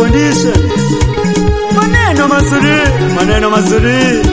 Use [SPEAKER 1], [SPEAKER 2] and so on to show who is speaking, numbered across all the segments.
[SPEAKER 1] condition. Maneno mazuri, maneno mazuri.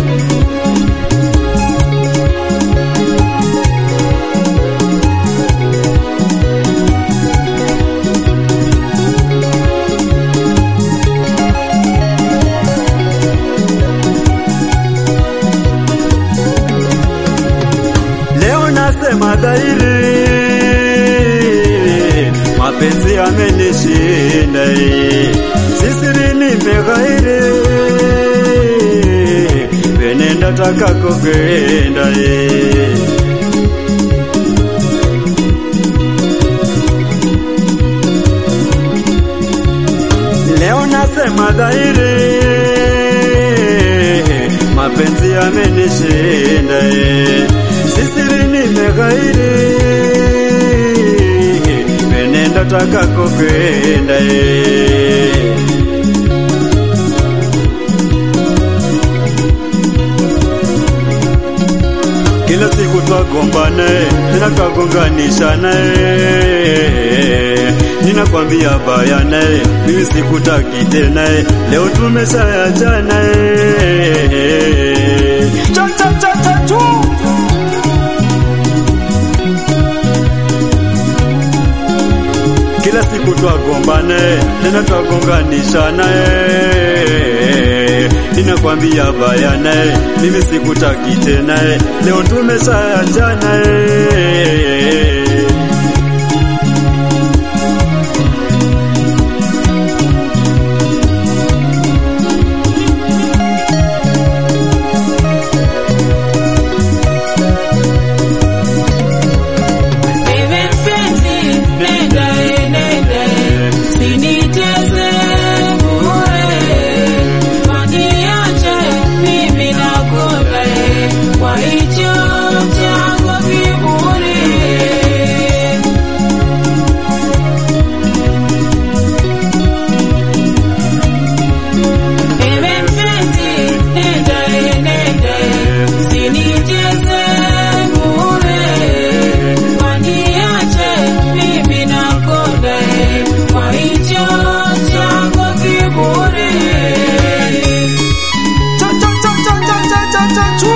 [SPEAKER 1] Leo nasema dhahiri, mapenzi yamenishinda, sisiri nimeghairi, venenda takako kwenda Leo nasema dhahiri, mapenzi yamenishinda, sisiri nimeghairi, venenda takako kwenda Kila siku twagombana, tena twagonganishana, ninakwambia bayana, mimi sikutaki tena, leo tumeshaachana. Cha cha cha cha chu. Kila siku twagombana, tena twagonganishana, ninakwambia bayana, mimi sikutaki tena, leo tumeshaachana.
[SPEAKER 2] Ewe mpenzi, nenda e, nenda e, usinicheze bure, waniache mimi nakonda e, kwa hicho chako kiburi. Ewe mpenzi, nenda e, nenda e, usinicheze bure, waniache mimi nakonda e, kwa hicho chako kiburi.
[SPEAKER 1] Cha cha cha cha cha cha cha cha chu.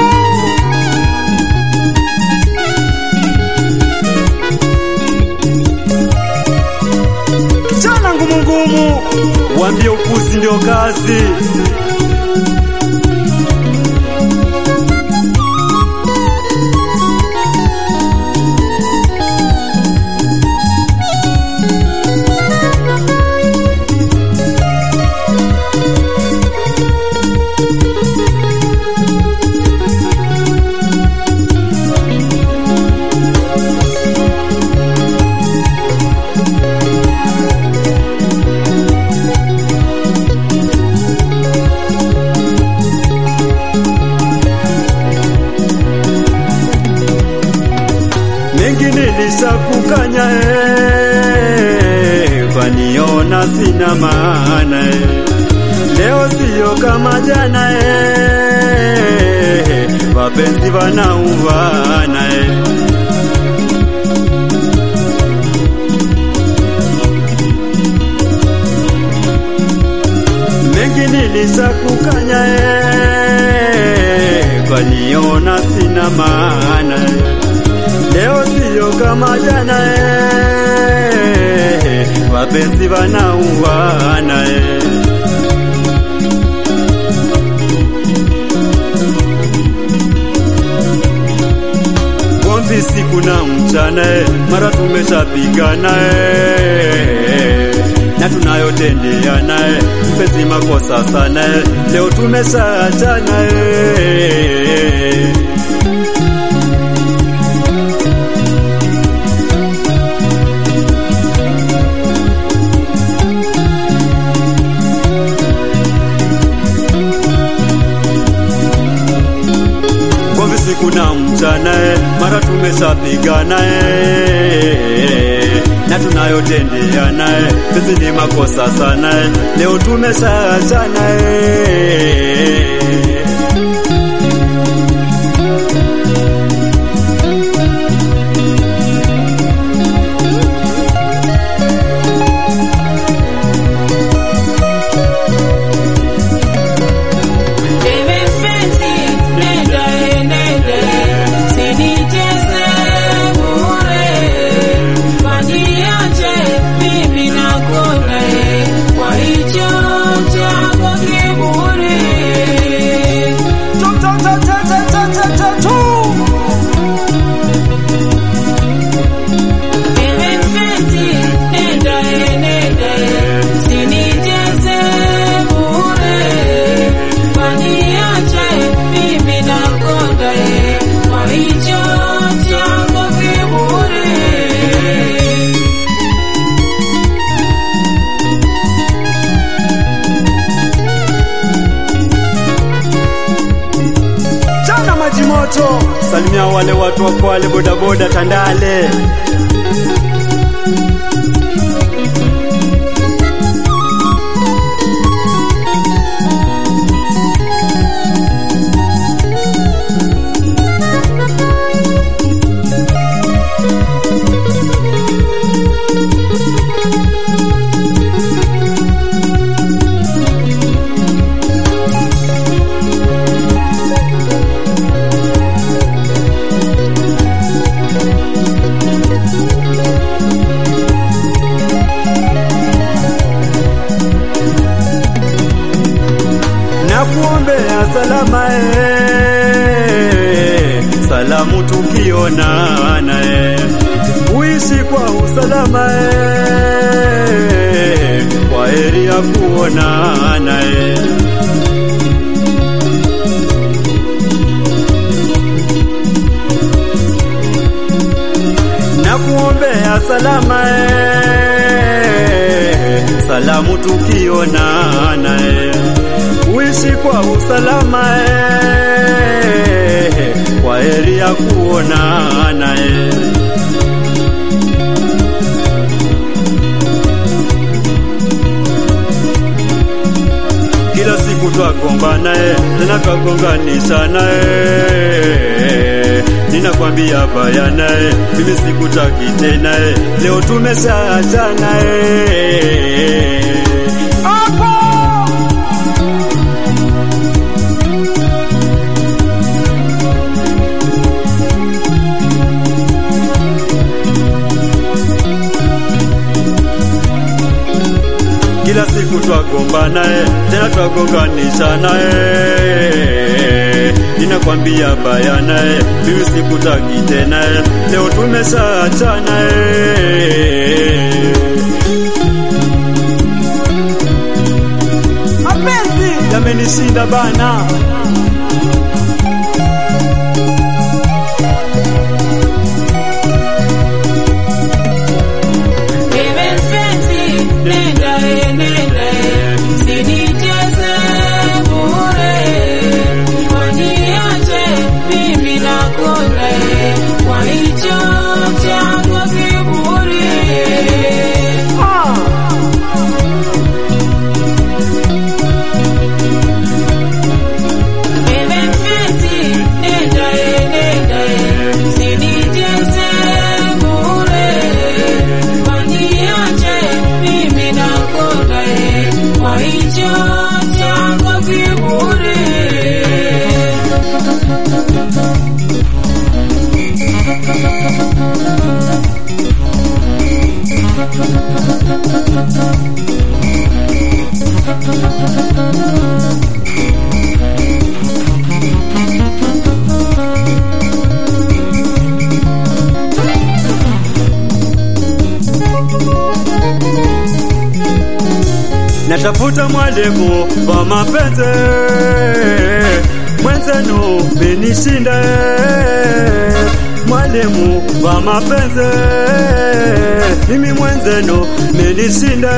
[SPEAKER 1] Kijana ngumu ngumu, wambie upuzi ndio kazi. mengi nilishakukanya eh, waniona sina maana eh. Leo siyo kama jana eh, wapenzi wanauvana eh. mengi nilishakukanya eh, waniona sina maana eh. Leo siyo kama jana eh, wapenzi wanauana eh. Gomvi siku na mchana eh, mara tumeshapigana eh, na tunayotendeana eh, mpenzi makosa sana eh, leo tumeshaachana eh. Gomvi siku na mchana eh, mara tumeshapigana eh, na tunayotendeana eh, penzi ni makosa sana eh, leo tumeshaachana eh. moto, salimia wale watu wa Kwale bodaboda Tandale. na kuombea salama eh, salamu tukionana eh, uishi kwa usalama eh, kwa heri ya kuonana eh. na kuombea salama eh, salamu tukionana eh, uishi kwa usalama eh, kwa heri ya kuonana eh. kila siku twagombana eh, tena twagonganishana eh. Ninakwambia bayana eh, mimi sikutaki tena eh, leo tumeshaachana eh. Hapo kila siku twagombana eh, tena twagonganishana eh. Ninakwambia bayana eh, mimi sikutaki tena eh, leo tumeshaachana eh. Mapenzi yamenishinda bana.
[SPEAKER 2] Ewe mpenzi, nenda e, nenda e, usinicheze bure. Waniache mimi nakonda e, kwa hicho chako kiburi. Ewe mpenzi, nenda e, nenda e, usinicheze bure. Waniache mimi nakonda e, kwa hicho chako kiburi.
[SPEAKER 1] Natafuta mwalimu wa mapenzi mwenzenu menishinda, mwalimu wa mapenzi mimi mwenzenu menishinda.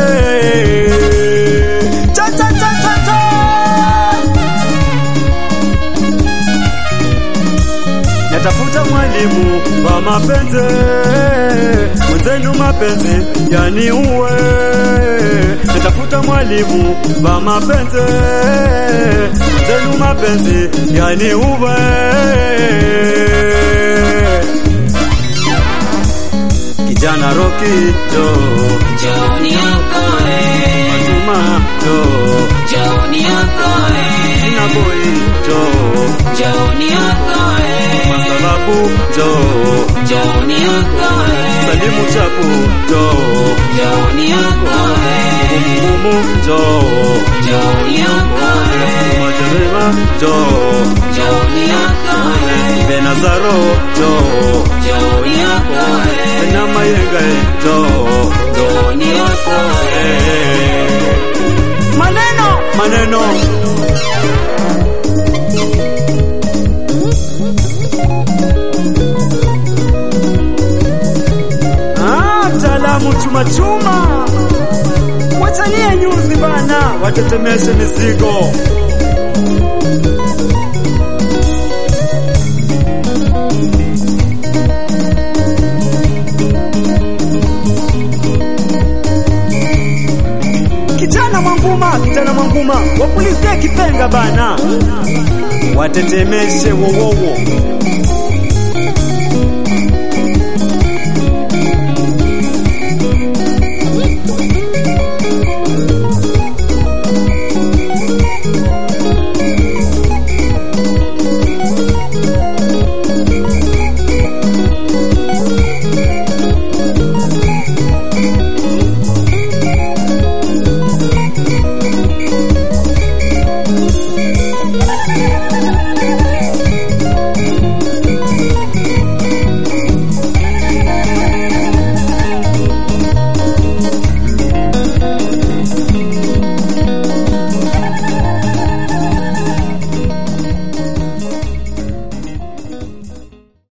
[SPEAKER 1] Cha cha cha cha cha natafuta mwalimu wa mapenzi mwenzenu, mapenzi yani uwe. Natafuta mwalimu wa mapenzi mwenzenu, mapenzi yani uwe. Kijana Roki jo,
[SPEAKER 2] Njoni okoe,
[SPEAKER 1] Fatuma jo,
[SPEAKER 2] njoni okoe,
[SPEAKER 1] Tina Boy jo,
[SPEAKER 2] njoni okoe,
[SPEAKER 1] Masalabu jo,
[SPEAKER 2] njoni okoe,
[SPEAKER 1] Salimu Chapu jo,
[SPEAKER 2] njoni okoe,
[SPEAKER 1] Mumu jo,
[SPEAKER 2] njoni okoe,
[SPEAKER 1] Majerema jo,
[SPEAKER 2] njoni okoe,
[SPEAKER 1] Benazaro jo,
[SPEAKER 2] njoni okoe,
[SPEAKER 1] na Mayenga jo,
[SPEAKER 2] njoni okoe.
[SPEAKER 1] maneno maneno Ah, mtaalamu chuma chuma, wachanie nyuzi bana, watetemeshe mizigo. Ruvuma wapulizie kipenga bana, watetemeshe wowowo